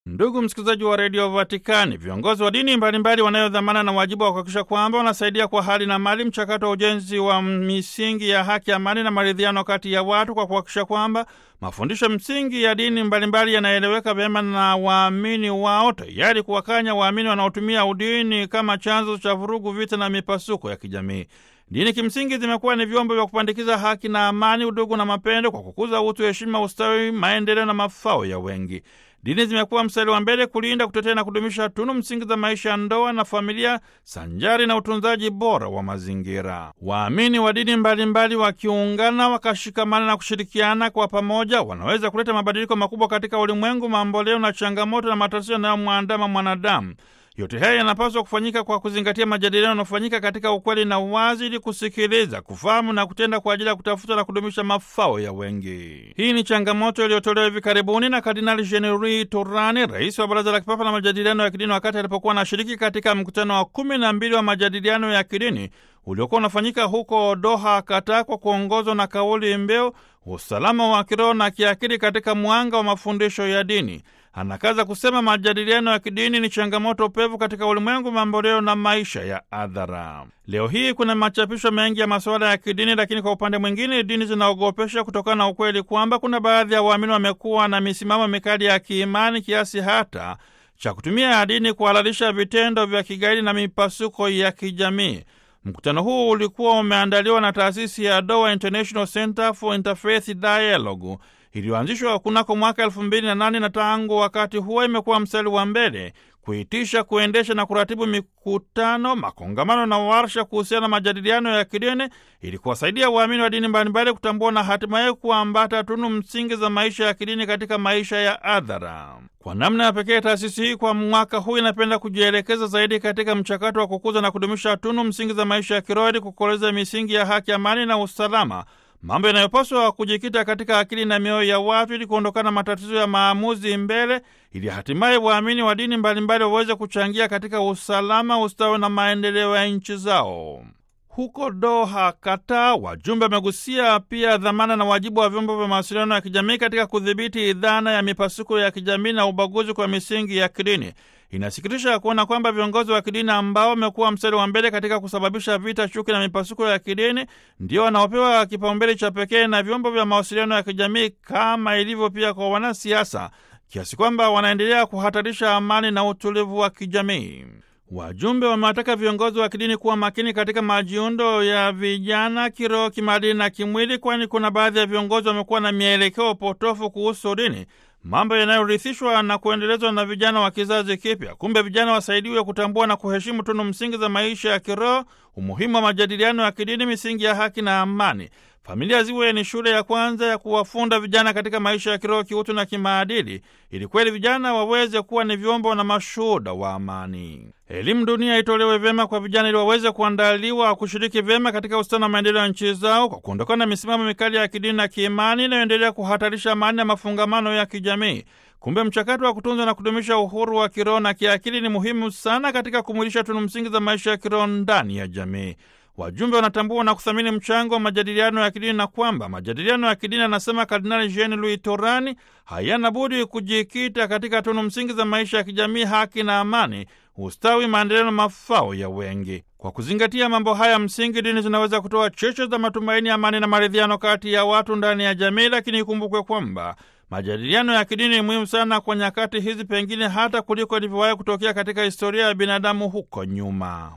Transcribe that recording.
Ndugu msikilizaji wa redio Vatikani, viongozi wa dini mbalimbali wanayo dhamana na wajibu wa kuhakikisha kwamba wanasaidia kwa hali na mali mchakato wa ujenzi wa misingi ya haki, amani na maridhiano kati ya watu, kwa kuhakikisha kwamba mafundisho msingi ya dini mbalimbali yanaeleweka vyema na waamini wao, tayari kuwakanya waamini wanaotumia udini kama chanzo cha vurugu, vita na mipasuko ya kijamii. Dini kimsingi zimekuwa ni vyombo vya kupandikiza haki na amani, udugu na mapendo, kwa kukuza utu, heshima, ustawi, maendeleo na mafao ya wengi. Dini zimekuwa mstari wa mbele kulinda, kutetea na kudumisha tunu msingi za maisha ya ndoa na familia sanjari na utunzaji bora wa mazingira. Waamini wa dini mbalimbali wakiungana, wakashikamana na kushirikiana kwa pamoja, wanaweza kuleta mabadiliko makubwa katika ulimwengu mamboleo na changamoto na matatizo yanayomwandama mwanadamu. Yote haya yanapaswa kufanyika kwa kuzingatia majadiliano yanayofanyika katika ukweli na uwazi, ili kusikiliza, kufahamu na kutenda kwa ajili ya kutafuta na kudumisha mafao ya wengi. Hii ni changamoto iliyotolewa hivi karibuni na Kardinali Jean-Louis Turani, rais wa Baraza la Kipapa la Majadiliano ya Kidini, wakati alipokuwa anashiriki katika mkutano wa kumi na mbili wa majadiliano ya kidini uliokuwa unafanyika huko Doha, Qatar, kwa kuongozwa na kauli mbiu usalama wa kiroho na kiakili katika mwanga wa mafundisho ya dini. Anakaza kusema majadiliano ya kidini ni changamoto pevu katika ulimwengu mamboleo na maisha ya adhara. Leo hii kuna machapisho mengi ya masuala ya kidini, lakini kwa upande mwingine dini zinaogopesha kutokana na ukweli kwamba kuna baadhi ya waamini wamekuwa na misimamo mikali ya kiimani kiasi hata cha kutumia dini kuhalalisha vitendo vya kigaidi na mipasuko ya kijamii. Mkutano huu ulikuwa umeandaliwa na taasisi ya Doha International Center for Interfaith Dialogue iliyoanzishwa kunako mwaka elfu mbili na nane na tangu wakati huo imekuwa mstari wa mbele kuitisha, kuendesha na kuratibu mikutano, makongamano na warsha kuhusiana na majadiliano ya kidini ili kuwasaidia waamini wa dini mbalimbali kutambua na hatimaye kuambata tunu msingi za maisha ya kidini katika maisha ya adhara. Kwa namna ya pekee, taasisi hii kwa mwaka huu inapenda kujielekeza zaidi katika mchakato wa kukuza na kudumisha tunu msingi za maisha ya kiroho ili kukoleza misingi ya haki, amani na usalama mambo yanayopaswa kujikita katika akili na mioyo ya watu ili kuondokana na matatizo ya maamuzi mbele, ili hatimaye waamini wa dini mbalimbali waweze kuchangia katika usalama, ustawi na maendeleo ya nchi zao. Huko Doha, Qatar, wajumbe wamegusia pia dhamana na wajibu wa vyombo vya mawasiliano ya kijamii katika kudhibiti dhana ya mipasuko ya kijamii na ubaguzi kwa misingi ya kidini. Inasikitisha kuona kwamba viongozi wa kidini ambao wamekuwa mstari wa mbele katika kusababisha vita, chuki na mipasuko ya kidini ndio wanaopewa kipaumbele cha pekee na vyombo vya mawasiliano ya kijamii kama ilivyo pia kwa wanasiasa, kiasi kwamba wanaendelea kuhatarisha amani na utulivu wa kijamii. Wajumbe wamewataka viongozi wa kidini kuwa makini katika majiundo ya vijana kiroho, kimaadili na kimwili, kwani kuna baadhi ya viongozi wamekuwa na mielekeo potofu kuhusu dini, mambo yanayorithishwa na kuendelezwa na vijana wa kizazi kipya. Kumbe vijana wasaidiwe kutambua na kuheshimu tunu msingi za maisha ya kiroho, umuhimu wa majadiliano ya kidini, misingi ya haki na amani. Familia ziwe ni shule ya kwanza ya kuwafunda vijana katika maisha ya kiroho, kiutu na kimaadili, ili kweli vijana waweze kuwa ni vyombo na mashuhuda wa amani. Elimu dunia itolewe vyema kwa vijana ili waweze kuandaliwa kushiriki vyema katika ustawi na maendeleo ya nchi zao kwa kuondokana na misimamo mikali ya kidini na kiimani inayoendelea kuhatarisha amani na mafungamano ya kijamii. Kumbe mchakato wa kutunza na kudumisha uhuru wa kiroho na kiakili ni muhimu sana katika kumwilisha tunu msingi za maisha ya kiroho ndani ya jamii. Wajumbe wanatambua na kuthamini mchango wa majadiliano ya kidini na kwamba majadiliano ya kidini, anasema Kardinali Jean Louis Torani, hayana budi kujikita katika tunu msingi za maisha ya kijamii, haki na amani, ustawi, maendeleo na mafao ya wengi. Kwa kuzingatia mambo haya msingi, dini zinaweza kutoa cheche za matumaini, amani na maridhiano kati ya watu ndani ya jamii, lakini ikumbukwe kwamba majadiliano ya kidini ni muhimu sana kwa nyakati hizi, pengine hata kuliko ilivyowahi kutokea katika historia ya binadamu huko nyuma.